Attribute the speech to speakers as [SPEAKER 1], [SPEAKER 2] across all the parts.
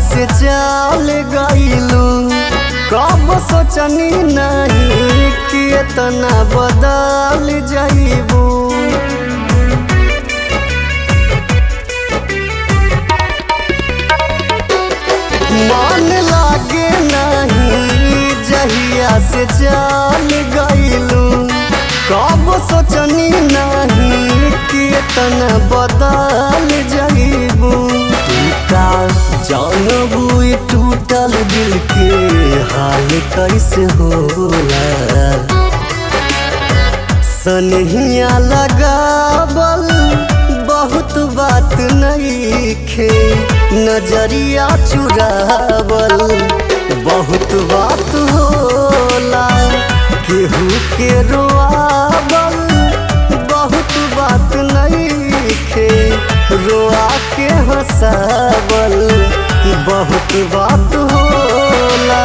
[SPEAKER 1] से चल गईलू कब सोचनी नहीं कि इतना बदल जाइबू मन लागे नहीं जहिया से चल गईलू कब सोचनी नहीं कि इतना बदल जाइबू का जानबू ई टूटल दिल के हाल कैसे होला सनहिया लगावल बहुत बात नहीं खे नजरिया चुरावल बहुत बात होला केहू के रोआवल बहुत बात नहीं खे रोआ के हंसावल बहुत बात होला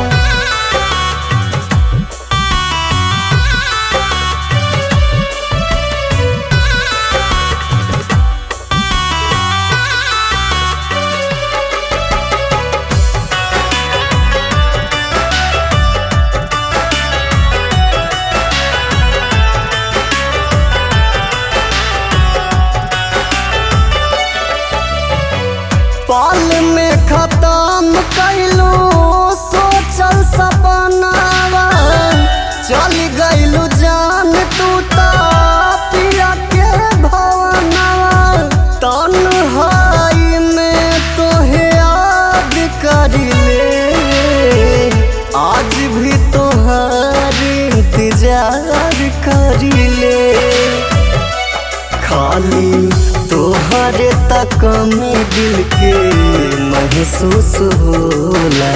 [SPEAKER 1] पाल में खत्म कैलू सोचल सपनावा चल गईलू जान तू ता पिया के भवनवा तन्हाई में तोहे याद करिले आज भी तोहार इंतजार करिले खाली तोहरे तक में दिल के महसूस होला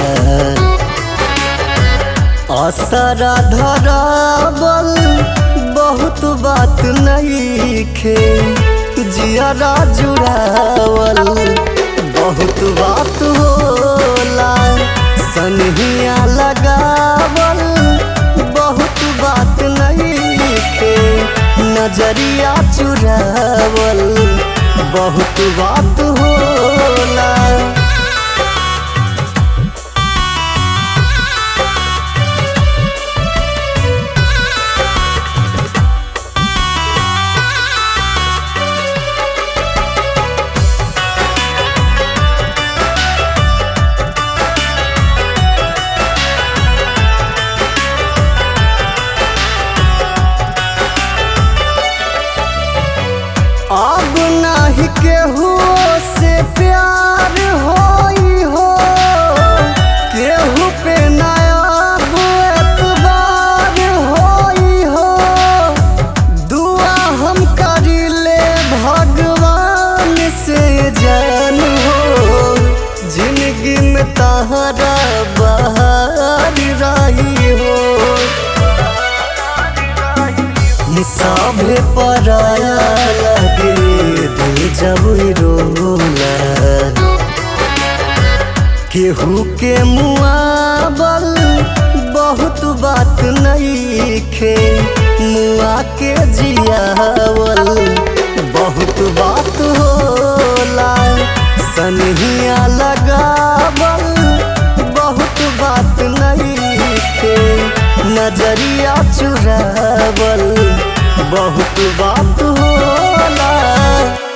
[SPEAKER 1] असरा धरावल बहुत बात नहीं खे जियरा जुड़ावल बहुत बात होला सनहिया लगावल बहुत बात नहीं खे नजरिया चुरावल बहुत बात होला अब नाही केहू से प्यार होई हो केहू पे नयाब एतबार होई हो दुआ हम करिले भगवान से जान हो जिंदगी में तहरा बहार रही हो सभे पराया लगे दिल जब रोला केहू के मुआबल बहुत बात नहीं खे मुआ के जियावल बहुत बात होला सनहिया लगावल बहुत बात नहीं खे नजरिया चुरावल बहुत बात होला